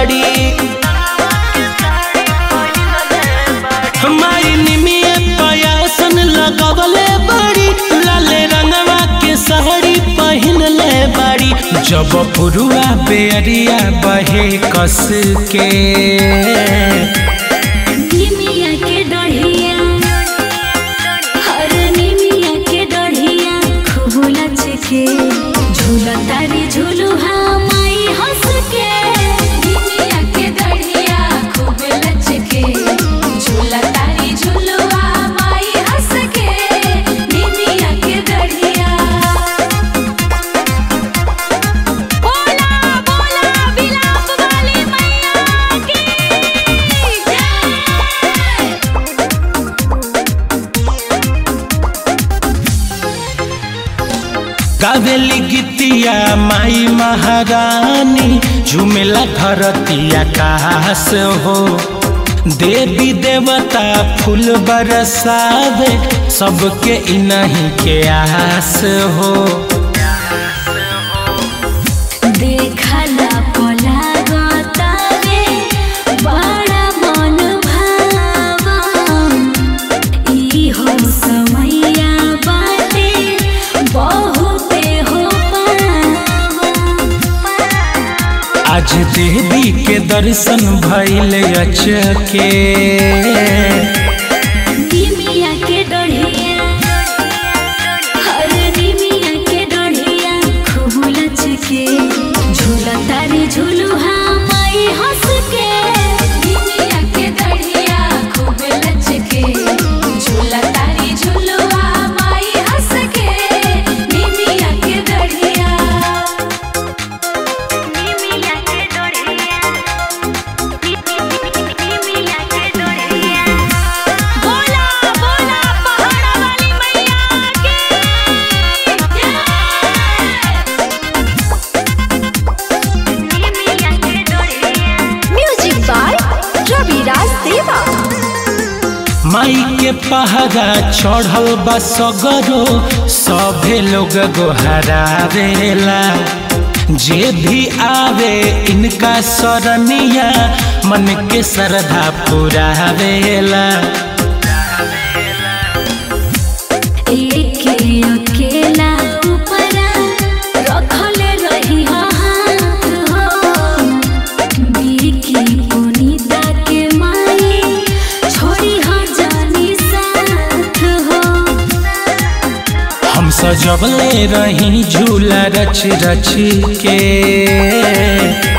बाड़ी हमारी निमिये पयासन लगवले बाड़ी लाले रंगवा के साड़ी पहिनले बाड़ी जब पुरुआ बेरिया बहे कस के निमिया के डढ़िया हर निमिया के डढ़िया खूब लच के झूला तारी झूलू हाँ माई हंस के निमिया के डढ़िया खूब लच के झूला तारी झूलू हाँ माई हंस के निमिया के डढ़िया बोला बोला विलाप वाली मैया की जय गावेली गीतिया माई महारानी झुमेला धरती आकाश हो देवी देवता फूल बरसावे सबके इनही के आस हो देखला पोला गोतावे बड़ा मन भावन ई हो समैया बाटे बहुते हो पावन आज देवी के दर्शन भइल अचके निमिया के डढ़िया हर निमिया के डढ़िया खूब लच के झूला तारी झूलू हाँ माई हंस के निमिया के डढ़िया खूब लच के झूला तारी झूलू हाँ माई हंस के निमिया के डढ़िया निमिया के डढ़िया निमिया के डढ़िया बोला बोला पहाड़ा वाली मैया की म्यूजिक बाय रविराज देवा माई के पहरा चढ़ल बा सगरो सभे लोग गोहरावेला जे भी आवे इनका सरनिया मन के श्रद्धा पुरावेला एक अकेला ऊपरा रखले रही हाथ हो बीकी पुनीता के माई छोड़ी हो जानी साथ हो हम सजबले रही झूला रच रच के